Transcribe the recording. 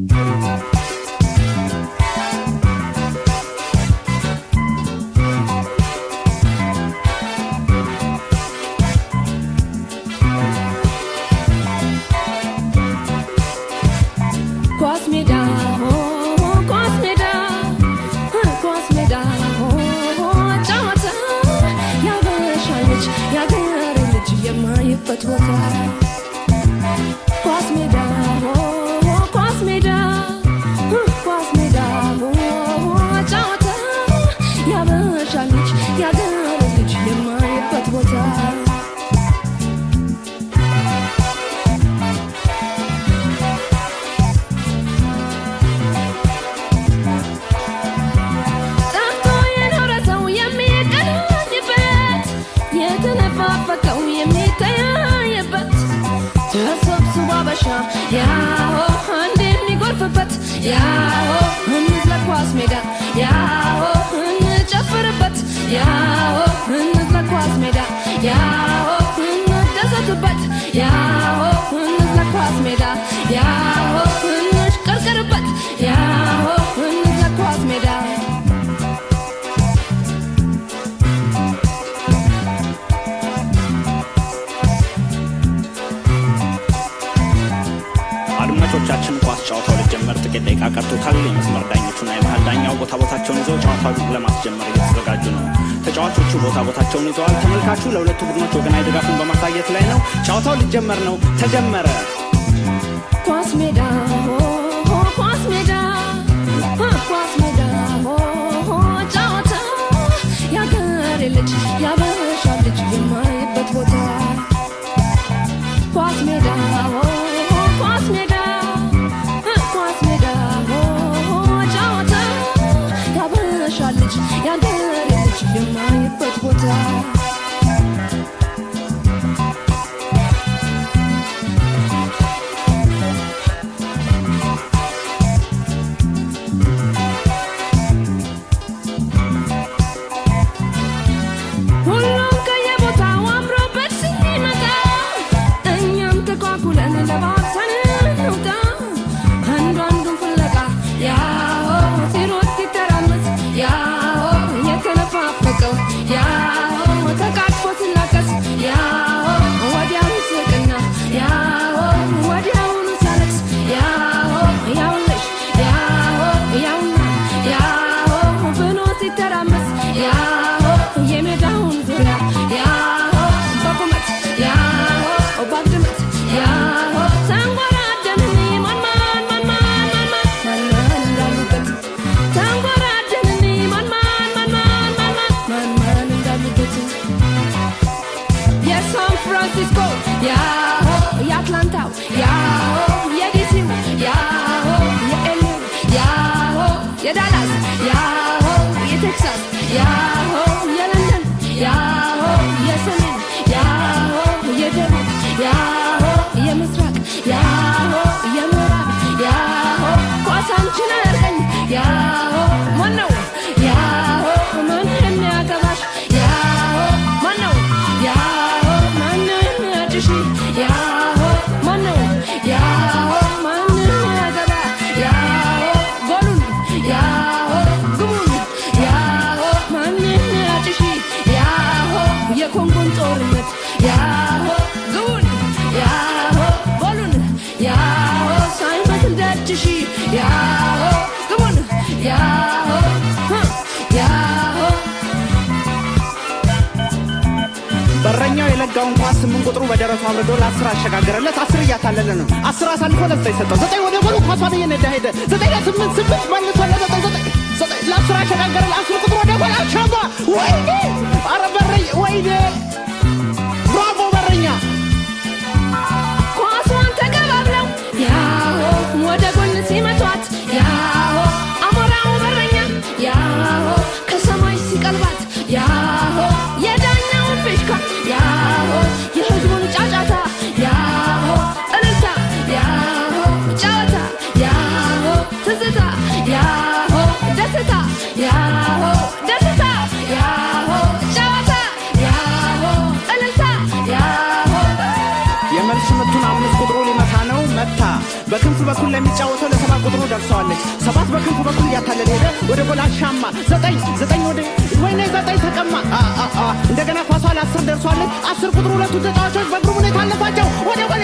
ኳስ ሜዳ ሆ ኳስ ሜዳ ኳስ ሜዳ ሆ ጨዋታ ያበሻ ልጅ ያገር ልጅ የማይበት ቦታ ኳስ ሜዳ ሆ ኳስ ሜዳ ኳስ ሜዳ ሆ ጨዋታ ያበሻ ልጅ ያገር ልጅ የማይበት ቦታ ጠፍቶ የኖረ ሰው የሚገናኝበት የተነፋፈቀው የሚተያየበት ተሰብስቦ አበሻ ያሆ አንድ የሚጎርፍበት ያሆ እንዝለቅ ኳስ ሜዳ ያሆ እንጨፍርበት ያሆ እንዝለቅ ኳስ ሜዳ ያሆ እንደሰትበት ያሆ እንዝለቅ ኳስ ሜዳ ያሆ እንሽቀርቅርበት ያሆ እንዝለቅ ኳስ ሜዳ አድማጮቻችን ኳስ ጨዋታው ሊጀመር ጥቂት ደቂቃ ቀርቶታል። የመስመር ዳኞቹና የመሀል ዳኛው ቦታ ቦታቸውን ይዘው ጨዋታውን ለማስጀመር እየተዘጋጁ ነው። ተጫዋቾቹ ቦታ ቦታቸውን ይዘዋል። ተመልካቹ ለሁለቱ ቡድኖች ወገናዊ ድጋፉን በማሳየት ላይ ነው። ጨዋታው ሊጀመር ነው። ተጀመረ። ኳስ ሜዳ ሆ ሆ ኳስ ሜዳ ሆ ኳስ ሜዳ ሆ ሆ ጨዋታ ያገሬ ልጅ ያበሻ ልጅ የማይበት ቦታ ኳስ ሜዳ ሆ ሆ ኳስ ሜዳ ሆ ኳስ ሜዳ ሆ ሆ ጨዋታ ያበሻ ልጅ ያገሬ ልጅ የማይበት ቦታ ሁሉም ከየቦታው አምሮበት ሲመጣ እኛም ተኳኩለን ለባብሰን እንውጣ። አንዱ አንዱን ፍለጋ ያሆ ሲሮጥ ሲተራመስ ያሆ የተነፋፈቀው ያሆ ተቃቅፎ ሲላቀስ ያሆ ወዲያው ሲስቅና ያሆ ወዲያውኑ ሲያለቅስ ያሆ ያውልሽ ያሆ ያውና ያሆ ብሎ ሲተራመስ ያሆ የሜዳውን ዙሪያ ያሆ በቁመት ያሆ ባግድመት ያሆ ተንጎራደንን ማን ማን ማን ማን ማን ማን ማን ማን እንዳሉበት ተንጎራደንን ማን ማን ማን ማን ማን ማን ማን ማን እንዳሉበት የሳን ፍራንሲስኮ ያሆ የአትላንታው ያሆ የዲሲው ያሆ የኤልዩ ያሆ የዳላስ ያሆ የቴክሳስ ያሆ የለንደን ያሆ የሰሜን ያሆ የደቡብ ያሆ የምስራቅ ያሆ የምዕራብ ያሆ ኳሳንችን አያርቀኝ ያሆ ማነው ያሆ ማን የሚያገባሽ ያሆ ማነው ያሆ ማን የሚያጭሽ ያሆ ማነው ያሆ ማን የሚያገባ ያሆ ጎሉን ያሆ ግቡን ያሆ ማን የሚያጭሽ ያሆ የኮንጎን ጦርነት ያሆ ግቡን ያሆ ጎሉን ያሆ ሳይመስል ደጅሽ ያሆ ግቡን ያሆ ህ ያሆ በረኛው የለጋውን ኳስ ስምንት ቁጥሩ በደረቱ አብርዶ ለአስር አሸጋገረለት። አስር እያታለለ ነው። አስር አሳልፎ ለዘጠኝ ሰጠው። ዘጠኝ ወደ ጎሉ ኳሷን እየነዳ ሄደ። ዘጠኝ ለስምንት ስምንት መልሶ ለዘጠኝ ዘጠኝ ዘጠኝ ለአስር አሸጋገረ። ለአስር ቁጥሩ ወደ ጎል አሻማ። ወይኔ! ኧረ በረኛ! ወይኔ! ብራቮ በረኛ! ኳሷን ተቀባብለው ያሆ ወደ ጎን ሲመቷት ያሆ አሞራው በረኛ ያሆ ከሰማይ ሲቀልባት ያሆ የዳኛውን ፊሽካ ያሆ የህዝቡን ጫጫታ ያሆ እልልታ ያሆ ጨዋታ ያሆ ትዝታ ያሆ ደስታ ያሆ ደስታ ያሆ ጨዋታ ያሆ በክንፍ በኩል ለሚጫወተው ለሰባት ቁጥሩ ደርሰዋለች። ሰባት በክንፍ በኩል እያታለለ ሄደ ወደ ጎል አሻማ። ዘጠኝ ዘጠኝ ወደ ወይኔ ዘጠኝ ተቀማ። አ አ አ እንደገና ኳሷ ለአስር ደርሷለች። አስር ቁጥሩ ሁለቱ ተጫዋቾች በግሩም ሁኔታ አለፋቸው ወደ ጎል